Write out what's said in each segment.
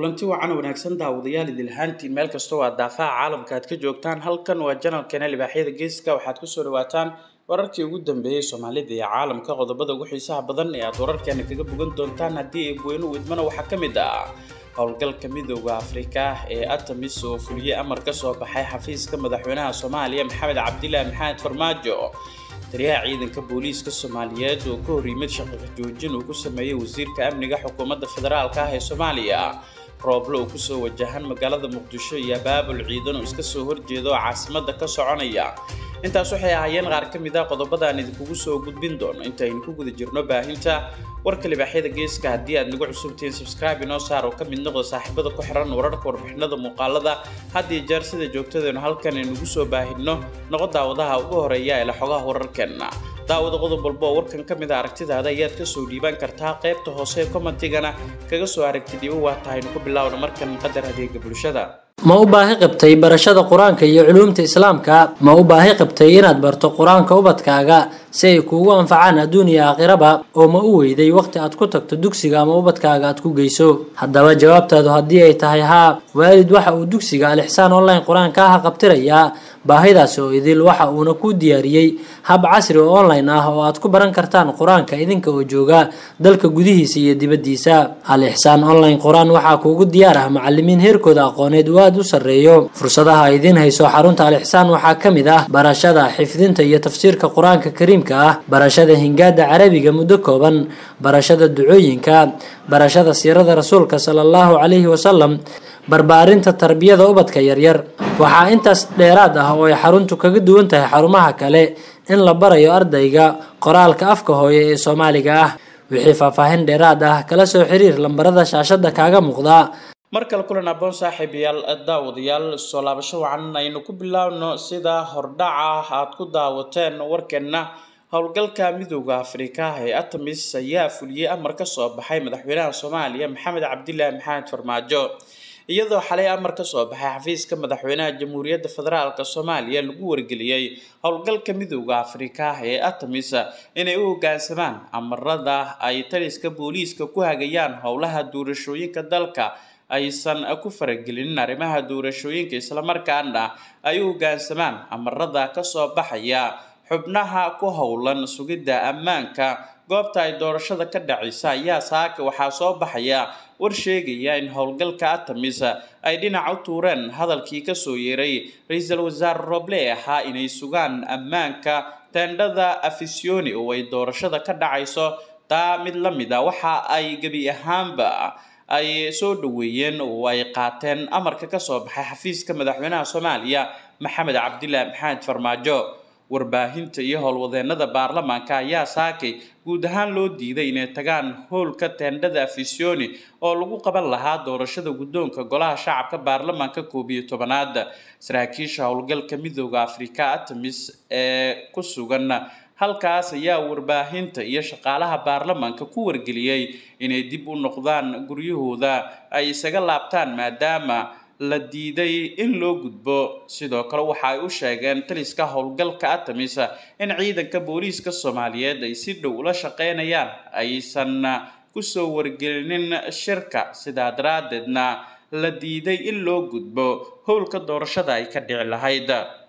kulanti wacan wanaagsan daawadayaal idilhaantiin meel kastoo aad daafaha caalamka aad ka joogtaan halkan waa janalkeena libaaxyada geeska waxaad kusoo dhawaataan wararkii ugu dambeeyey soomaalida iyo caalamka qodobada ugu xiisaha badan ee aad wararkeena kaga bogan doontaan haddii ay weynu idmana waxaa ka mid ah howlgalka midooda afrika ee atamis oo fuliyey amar ka soo baxay xafiiska madaxweynaha soomaaliya maxamed cabdilaahi maxamed farmaajo taliyaha ciidanka booliiska soomaaliyeed oo ka hor yimid shaqaqa joojin uu ku sameeyey wasiirka amniga xukuumadda federaalka ah ee soomaaliya rooble oo kusoo wajahan magaalada muqdisho iyo abaabul ciidan oo iska soo horjeeda oo caasimada ka soconaya intaas waxay ahaayeen qaar ka mid ah qodobadaan idinkugu soo gudbin doono intaaynu ku guda jirno baahinta warka libaaxyada geeska haddii aad nagu cusubtihiin subscribe inoo saar oo ka mid noqda saaxiibada ku xiran wararka warbixinada muuqaalada had iyo jeer sida joogtadeenu halkan aynugu soo baahinno noqo daawadaha ugu horeeya ee la xogaha wararkeenna daawada qodob walba oo warkan ka mid a aragtidaada ayaad kasoo dhiibaan kartaa qaybta hoose ee commentigana kaga soo aragti dhibo waa tahaynu ku bilaawna markan qadar adeega bulshada ma u baahi qabtay barashada qur-aanka iyo culuumta islaamka ma u baahi qabtay inaad barto qur-aanka ubadkaaga si ay kuugu anfacaan adduun iyo aakhiraba oo ma u weyday waqti aad ku tagto dugsiga ama ubadkaaga aad ku geyso haddaba jawaabtaadu haddii ay tahay haa waalid waxa uu dugsiga alixsaan online qur-aanka ah qabtirayaa baahidaasi oo idil waxa uuna ku diyaariyey hab casri oo online ah oo aad ku baran kartaan qur-aanka idinka oo jooga dalka gudihiisa iyo dibaddiisa al-ixsaan online qur-aan waxaa kuugu diyaar ah macalimiin heerkooda aqooneed uu aada u sarreeyo fursadaha idiin hayso xarunta al-ixsaan waxaa ka mid ah barashada xifdinta iyo tafsiirka qur-aanka kariimka ah barashada hingaada carabiga muddo kooban barashada ducooyinka barashada siirada rasuulka sala allahu calayhi wasalam barbaarinta tarbiyada ubadka yaryar waxaa intaas dheeraad ah oo ay xaruntu kaga duwan tahay xarumaha kale in la barayo ardayga qoraalka afka hooye ee soomaaliga ah wixii faahfaahin dheeraad ah kala soo xiriir lambarada shaashada kaaga muuqda mar kale kulan aboon saaxiibayaal daawadayaal soo laabasho wacan aynu ku bilaawno sida hordhaca aad ku daawateen warkeenna howlgalka midooda afrika ee atamis ayaa fuliyey amar ka soo baxay madaxweynaha soomaaliya maxamed cabdilaahi maxamed farmaajo iyadoo xalay amar ka soo baxay xafiiska madaxweynaha jamhuuriyadda federaalk soomaaliya lagu wargeliyey howlgalka midooda afrika ee atamis inay u hoggaansamaan amarada ay taliska booliiska ku hagayaan howlaha doorashooyinka dalka aysan ku faragelinin arrimaha doorashooyinka islamarkaana ay u hoggaansamaan amarada kasoo baxaya xubnaha ku howlan sugidda ammaanka goobta ay doorashada ka dhacaysa ayaa saaka waxaa soo baxaya war sheegaya in howlgalka atamis ay dhinac u tuureen hadalkii kasoo yeeray ra-iisul wasaare roble ee ahaa inay sugaan ammaanka teendhada afisioni oo ay doorashada ka dhacayso taa mid la mid a waxa ay gebi ahaanba ay soo dhaweeyeen oo ay qaateen amarka kasoo baxay xafiiska madaxweynaha soomaaliya maxamed cabdilaahi maxamed farmaajo warbaahinta iyo howlwadeenada baarlamaanka ayaa saakay guud ahaan loo diiday inay tagaan howlka teendhada afisioni oo lagu qaban lahaa doorashada guddoonka golaha shacabka baarlamaanka koob iyo tobanaad saraakiisha howlgalka midooda afrika atamis ee ku sugan halkaas ayaa warbaahinta iyo shaqaalaha baarlamaanka ku wargeliyey inay dib u noqdaan guryahooda ay isaga laabtaan maadaama la diiday in loo gudbo sidoo kale waxa ay u sheegeen taliska howlgalka atamis in ciidanka booliiska soomaaliyeed ay si dhow ula shaqeynayaan aysan kusoo wargelinin shirka sidaa daraadeedna la diiday in loo gudbo howlka doorashada ay ka dhici lahayd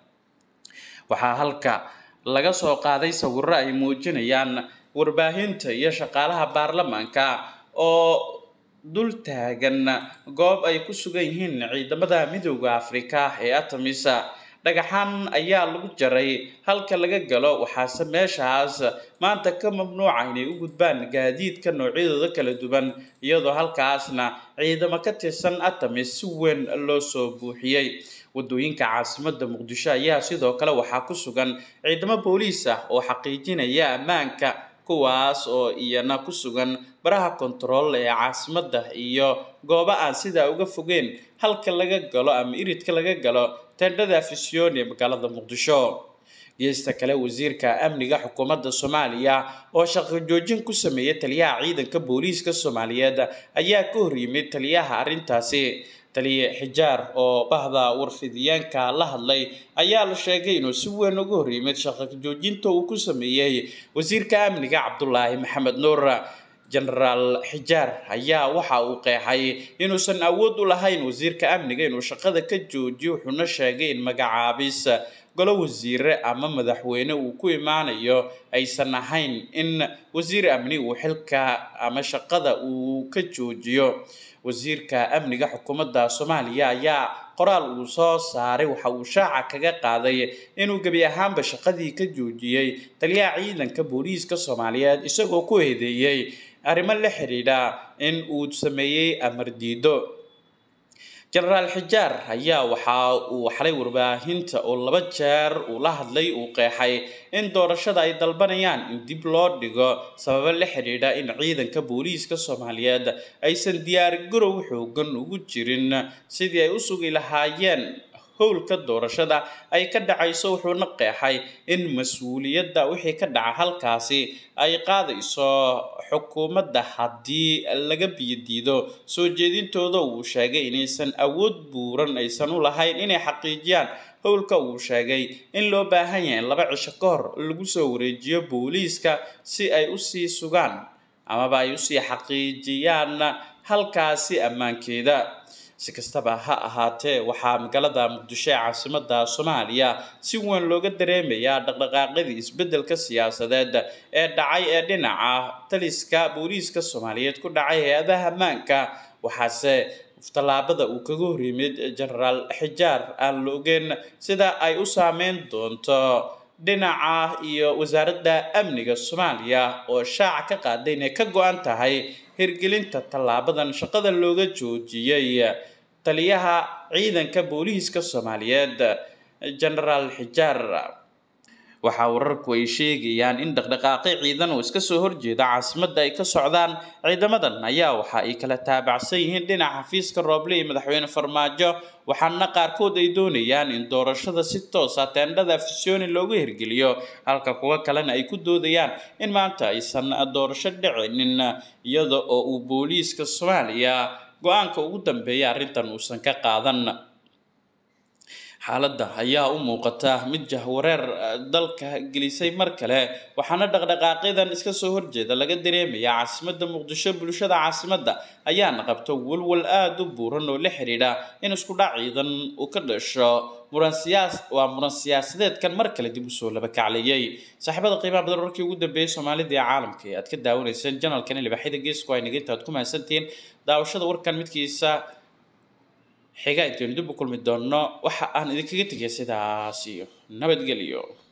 waxaa halka laga soo qaaday sawiro ay muujinayaan warbaahinta iyo shaqaalaha baarlamaanka oo dul taagan goob ay ku sugan yihiin ciidamada midooda afrika ee atamis dhagaxaan ayaa lagu jaray halka laga galo waxaase meeshaas maanta ka mamnuuca inay u gudbaan gaadiidka noocyadooda kala duwan iyadoo halkaasna ciidamo ka tirsan atamis si weyn loo soo buuxiyey wadooyinka caasimada muqdisho ayaa sidoo kale waxaa ku sugan ciidamo booliis ah oo xaqiijinaya ammaanka kuwaas oo iyana ku sugan baraha kontarool ee caasimada iyo goobo aan sidaa uga fogeen halka laga galo ama iridka laga galo teendhada afisioni ee magaalada muqdisho geesta kale wasiirka amniga xukuumadda soomaaliya oo shaqo joojin ku sameeyay taliyaha ciidanka booliiska soomaaliyeed ayaa ka hor yimid taliyaha arrintaasi taliye xijaar oo bahda warfidyaanka la hadlay ayaa la sheegay inuu si weyn uga hor yimid shaqo joojinta uu ku sameeyey wasiirka amniga cabdulaahi maxamed nuur genaraal xijaar ayaa waxa uu qeexay inuusan awood u lahayn wasiirka amniga inuu shaqada ka joojiyo wuxuuna sheegay in magacaabis golo wasiire ama madaxweyne uu ku imaanayo aysan ahayn in wasiir amni uu xilka ama shaqada uu ka joojiyo wasiirka amniga xukuumadda soomaaliya ayaa qoraal uu soo saaray waxa uu shaaca kaga qaaday inuu gebi ahaanba shaqadii ka joojiyey taliyaha ciidanka booliiska soomaaliyeed isagoo ku eedeeyey arrimo la xidhiidha in uu sameeyey amar diido genaraal xijaar ayaa waxa uu xalay warbaahinta oo laba jeer uu la hadlay uu qeexay in doorashada ay dalbanayaan in dib loo dhigo sababo la xidhiidha in ciidanka booliiska soomaaliyeed aysan diyaargarow xoogan ugu jirin sidii ay u sugi lahaayeen howlka doorashada ay ka dhacayso wuxuuna qeexay in mas-uuliyadda wixii ka dhaca halkaasi ay qaadayso xukuumadda haddii laga biyodiido soo jeedintooda uu sheegay inaysan awood buuran aysan u lahayn inay xaqiijiyaan howlka uu sheegay in loo baahan yahay in laba cisho ka hor lagu soo wareejiyo booliiska si ay usii sugaan amaba ay usii xaqiijiyaan halkaasi ammaankeeda si kastaba ha ahaatee waxaa magaalada muqdisho ee caasimada soomaaliya si weyn looga dareemayaa dhaqdhaqaaqyadii isbeddelka siyaasadeed ee dhacay ee dhinaca taliska booliiska soomaaliyeed ku dhacay hay-adaha ammaanka waxaase tallaabada uu kaga hor yimid genaraal xijaar aan la ogeyn sida ay u saameyn doonto dhinaca iyo wasaaradda amniga soomaaliya oo shaaca ka qaaday inay ka go-an tahay hirgelinta tallaabadan shaqada looga joojiyey taliyaha ciidanka booliiska soomaaliyeed genaraal xijaar waxaa wararku ay sheegayaan in dhaqdhaqaaqi ciidan oo iska soo horjeeda caasimadda ay ka socdaan ciidamadan ayaa waxa ay kala taabacsan yihiin dhinaca xafiiska rooble iyo madaxweyne farmaajo waxaana qaarkood ay doonayaan in doorashada si toosa teendhada afisyooni loogu hirgeliyo halka kuwa kalena ay ku doodayaan in maanta aysan doorasho dhicinin iyada oo uu booliiska soomaaliya go-aanka ugu dambeeya arrintan uusan ka qaadan xaaladda ayaa u muuqata mid jahwareer dalka gelisay mar kale waxaana dhaqdhaqaaqyadan iska soo horjeeda laga dareemaya caasimadda muqdisho bulshada caasimadda ayaana qabta walwal aada u buuran oo la xidhiidha in isku dhac ciidan uu ka dhasho muran siyaas waa muran siyaasadeedkan mar kale dib usoo laba kaclayay saaxiibada qiimaha badan warkii ugu dambeeyay soomaalida ee caalamka ee aad ka daawanayseen janalkan libaxyada geesku ay naga intaad ku mahadsantihiin daawashada warkan midkiisa xiga intaynu dib u kulmi doonno waxa aan idinkaga tegay sidaas iyo nabadgelyo